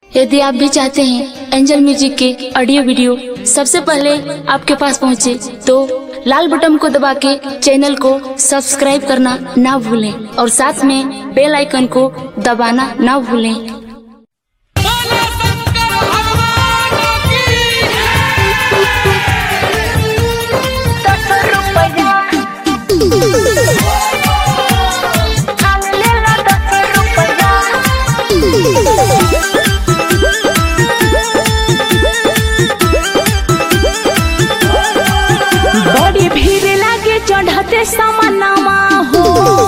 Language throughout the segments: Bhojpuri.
यदि आप भी चाहते हैं एंजल म्यूजिक के ऑडियो वीडियो सबसे पहले आपके पास पहुंचे, तो लाल बटन को दबा के चैनल को सब्सक्राइब करना ना भूलें और साथ में बेल आइकन को दबाना ना भूलें बोलो शंकर भगवान की बड़ी भीड़ लागे चढ़ते समनमा हो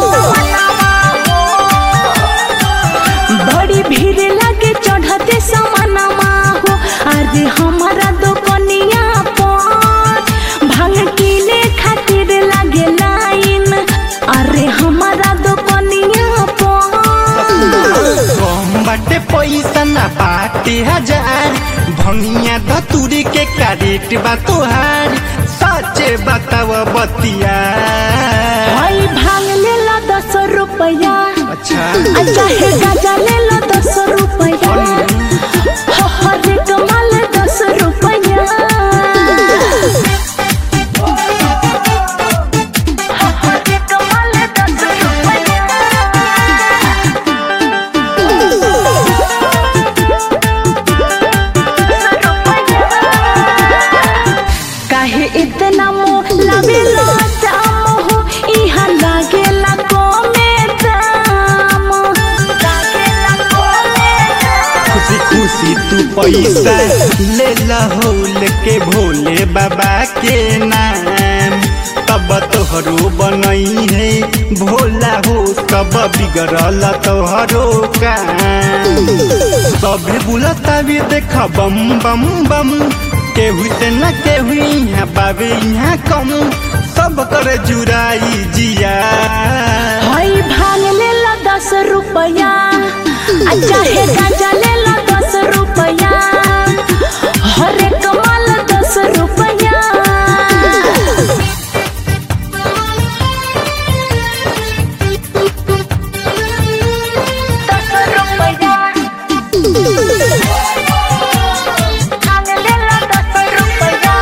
बड़ी भीड़ लागे चढ़ते समनमा हो अरे हमारा दुकनिया पर भांग किने खातिर लागे लाइन अरे हमारा दुकनिया पर कम बाटे पैसा ना बाटे हजार भंगिया धतुरी के कारेट बा तोहार सचे बताव बतिया भाई भांग ले लो दस रुपया अच्छा अच्छा है गाजा ले लो दस रुपया हो हरे कमाल दस रुपया हो हरे कमाल दस रुपया काहे इतना मोह लबेला दाम हो इहा लागेला कमे दाम लागेला कमे दाम खुशी खुशी तू पैसा ले लहोल के भोले बाबा के नाम तब तोहरो बनई है भोला हो तब बिगड़ल तोहरो काम सभे बुलता भी देख बम बम बम केहू से न केहू यहाँ बाबे यहाँ कम सब कर जुराई जिया हई भांग ले लो दस रुपया अच्छा है गाजा ले लो दस रुपया हरे कमाल दस रुपया दस रुपया भांग ले लो दस रुपया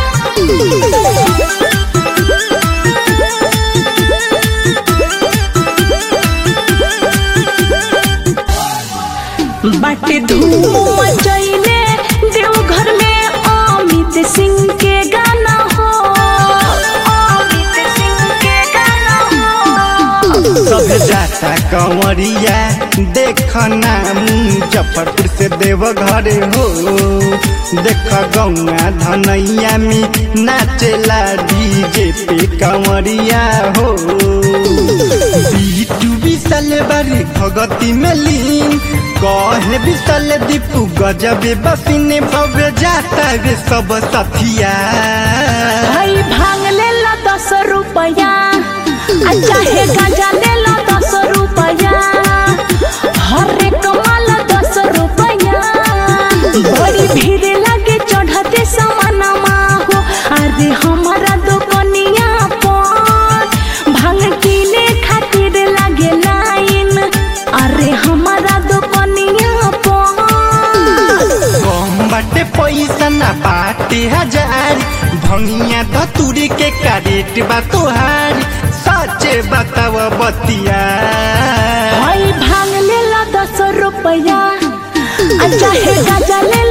बाटे धूम मचैले देवघर में अमित सिंह के गाना हो अमित सिंह के गाना हो सब जाता कंवरिया देखना मुजफ्फरपुर से देवघर हो देख गौआ धनैया में नाचेला डीजे पे कंवरिया हो बीटू विशाल बारी भगती में लीन कहे विशाल दीपू गजबे बसिने भव्य जाता रे सब सथिया भाई भांग ले लो दस रुपया अच्छा है गाजा ले लो दस रुपया हरे कमाल दस रुपया बड़ी भीड़ लागे चढ़ते समानमा हो अरे हमारा दुकनिया पर भांग किने खातिर लागे लाइन अरे हमारा दुकनिया पर कम बाटे पैसा ना बाटे हजार भंगिया धतुरी के कारेट बा तोहार सचे बताव बतिया भाई भांग ले लो दस रुपया अच्छा है गाजा ले